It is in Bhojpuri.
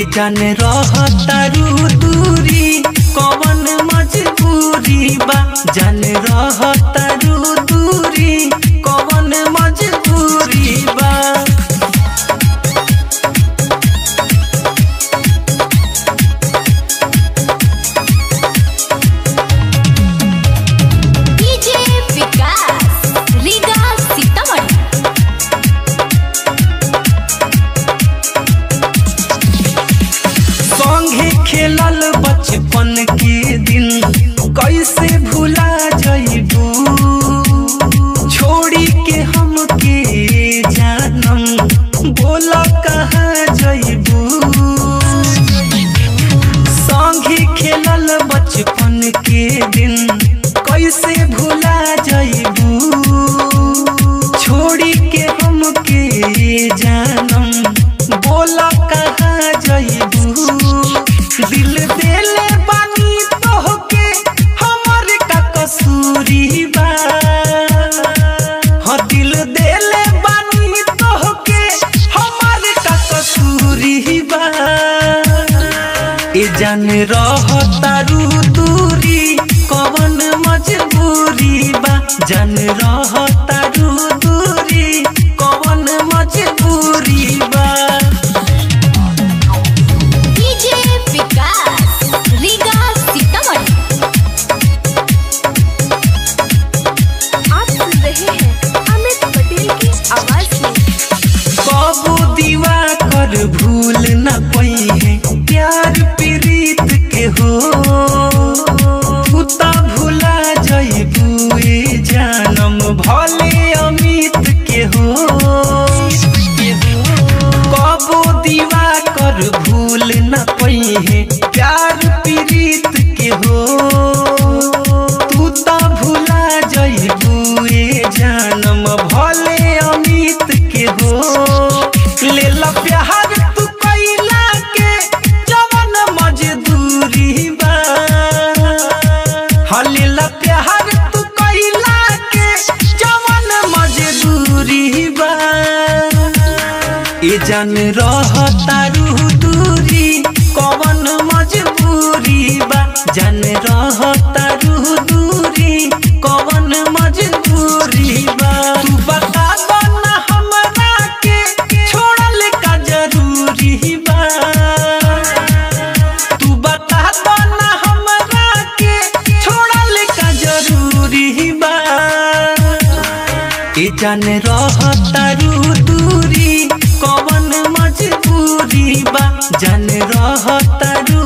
जान रहतारू दूरी कवन मजबूरी बा जान रहतारू दूरी कवन मजबूरी बा डीजे विकास रीगा सीतामढ़ी संगे खेलल बचपन के दिन कैसे भुला जइबू छोड़ी के हमके जानम बोल कहाँ जइबू संगे खेलल बचपन के दिन कैसे भुला जइबू छोड़ी के हमके जानम बोल कहाँ जइबू दिल देले बानी तोहके हमर का कसूरी बा हाँ दिल देले बानी तोहके हमर का कसूरी बा ए जान रहतारू दूरी कवन मजबूरी बा जान रहतारू दूरी कवन मजबूरी बा डीजे विकास रीगा सीतामढ़ी आप सुन रहे हैं अमित पटेल की आवाज में कबू दीवा कर भूल न पई है प्यार प्रीत के हो तू त भुला जइबू ए जानम भले अमित के हो कबू दीवा कर भूल न पई है प्यार प्रीत के हो तू त भुला जइबू ए जानम भले अमित के हो ले ला प्यार तू कैला के जवन मजदूरी बा हाँ ले ला प्यार तू कैला के जवन मजदूरी बा ए जान रहतारू दूरी कवन मजबूरी बा जान रहतारू दूरी कवन मजबूरी बा तू बता दो ना हमरा के छोड़ल का जरूरी बा तू बता दो ना हमरा के छोड़ल का जरूरी बा ए जान रहतारू दूरी कवन मजबूरी बा जान रहतारू